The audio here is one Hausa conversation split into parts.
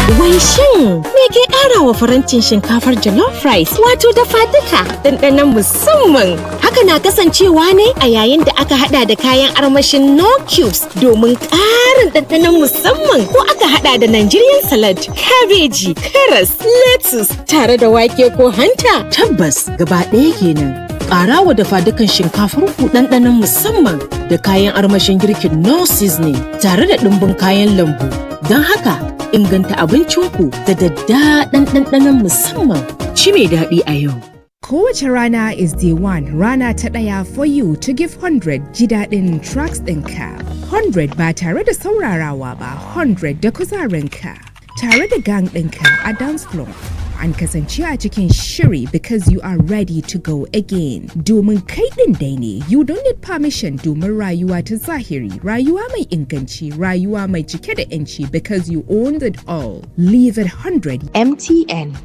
Wai shin me ke ƙara wa farantin shinkafar jollof rice wato dafa duka ɗanɗanon musamman. Haka na kasancewa ne a yayin da aka hada da kayan armashin no cubes domin ƙarin ɗanɗanon musamman ko aka hada da Nigerian salad, kabeji, karas, lettuce tare da wake ko hanta. Tabbas gaba ɗaya kenan. Ƙara wa dafa dukan shinkafar ku ɗanɗanon musamman da kayan armashin girkin no seasoning tare da ɗumbin kayan lambu. Don haka inganta abincinku da daddaɗan ɗanɗanon musamman. Ci mai daɗi a yau. Kowace rana is day one rana ta ɗaya for you to give 100 ji daɗin tracks ɗinka. 100 ba tare da saurarawa ba 100 da kuzarinka. Tare da gang ɗinka a dance floor. An kasance a cikin shiri because you are ready to go again. Domin kai ɗin dai ne, you don't need permission domin rayuwa ta zahiri, rayuwa mai inganci, rayuwa mai cike da 'yanci because you owned it all. Leave it 100 MTN.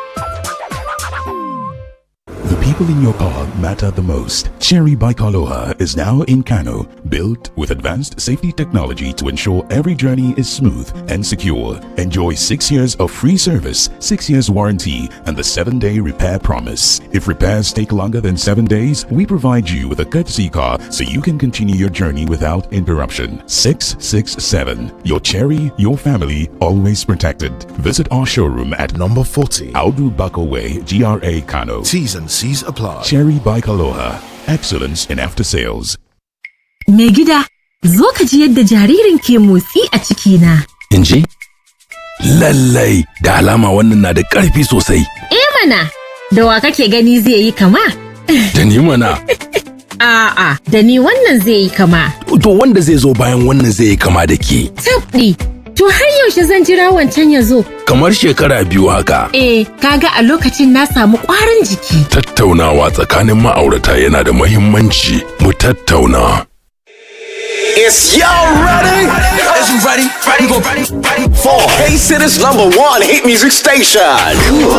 The people in your car matter the most. Cherry Bikaloha is now in Kano, built with advanced safety technology to ensure every journey is smooth and secure. Enjoy six years of free service, six years warranty, and the seven day repair promise. If repairs take longer than seven days, we provide you with a courtesy car so you can continue your journey without interruption. 667. Your Cherry, your family, always protected. Visit our showroom at Number 40. Audu Bako Way, GRA Kano. T's and C's apply. Cherry Bike Aloha. Excellence in after sales. Mai gida, zo ka ji yadda jaririn ke motsi a cikina. in ji? Lallai da alama wannan na da ƙarfi sosai. Eh mana, da wa kake gani zai yi kama? Da ni mana, A'a, da ni wannan zai yi kama. to wanda zai zo bayan wannan zai yi kama da ke. Tabɗi, to har yaushe zan jira wancan ya zo? Kamar shekara biyu haka. Eh, kaga a lokacin na samu ƙwarin jiki. Tattaunawa tsakanin ma'aurata yana da muhimmanci. Mu tattauna. Is y'all ready? Is you ready? Ready? Ready? For K City's number one hit music station.